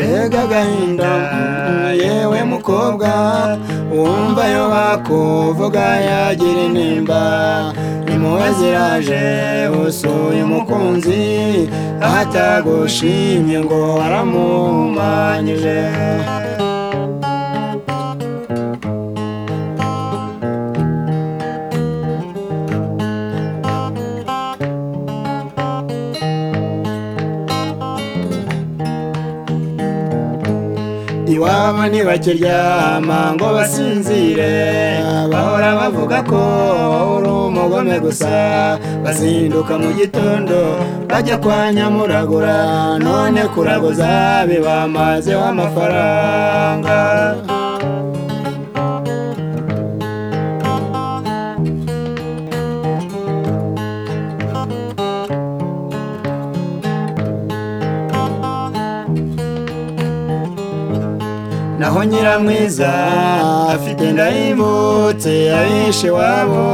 bw'agahinda yewe mukobwa wumva yo bakuvuga yagira intimba impuhwe ziraje usuye umukunzi atagushimye ngo waramumanyije iwabo ntibakiryama ngo basinzire bahora bavuga ko uri umugome gusa bazinduka mu gitondo bajya kwa nyamuragura none kuraguza bibamazeho amafaranga naho nyiramwiza afite ndayimutse abishe wabo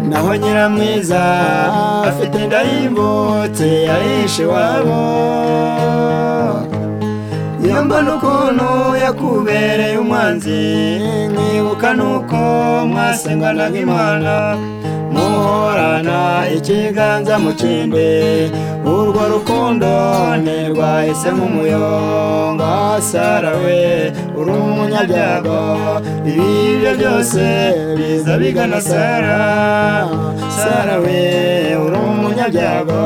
naho nyiramwiza afite ndayimutse abishe wabo iyo mbona ukuntu yakubereye umwanzi nkibuka nuko mwasenganaga imana muhorana ikiganza mu kindi urwo rukundo ntirwahise nk'umuyonga sarawe uri umunyabyago ibibyo byose biza bigana sara sarawe uri umunyabyago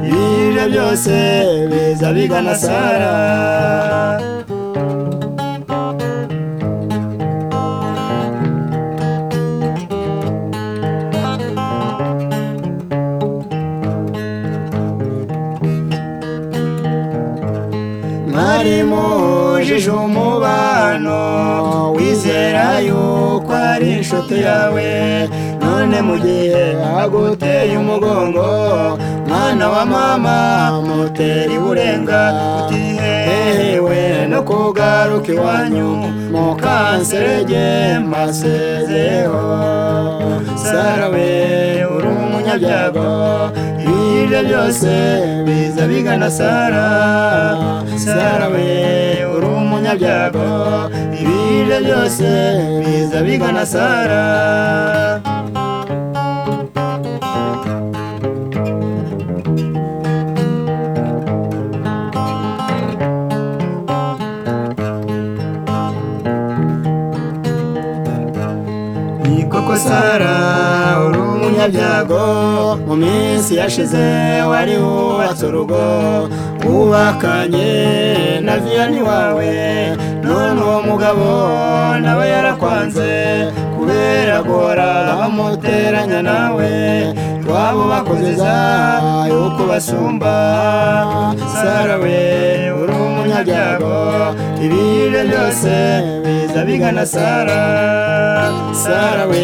ibibyo byose biza bigana sara mwari mujije umubano wizera yuko ari inshuti yawe none mu gihe aguteye umugongo mwana wa mama mutera iburenga utihehewe no kugaruka iwanyu mukanserege mbasezeho sarawe uri umunyabyago ibiryo byose biza bigana sara sarawe uri umunyabyago ibiryo byose biza bigana sara koko sara uri umunyabyago mu minsi yashize wari wubatse urugo wubakanye na viyani wawe none uwo mugabo nawe yarakwanze kubera guhora bamuteranya nawe iwabo bakozeza yuko basumba sarawe uri umunyabyago ibiryo byose biza bigana sara sarawe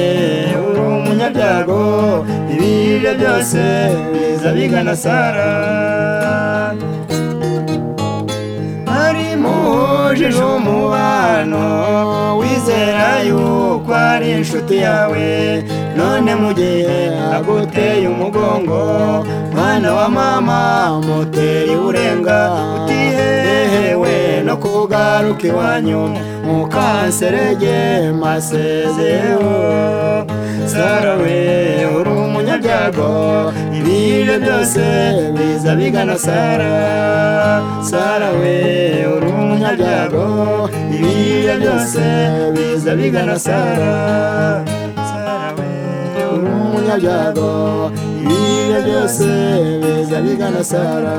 uri umunyabyago ibiryo byose biza bigana sara mujije umubano wizera yuko ari inshuti yawe none mu gihe aguteye umugongo mwana wa mama muteye urenga utihehewe no kugaruka iwanyu mukanserege masezeho sarawe uri umunyabyago ibiryo byose biza bigana sara sarawe uri umunyabyago ibiryo byose biza bigana sara sarawe uri umunyabyago ibiryo byose biza bigana sara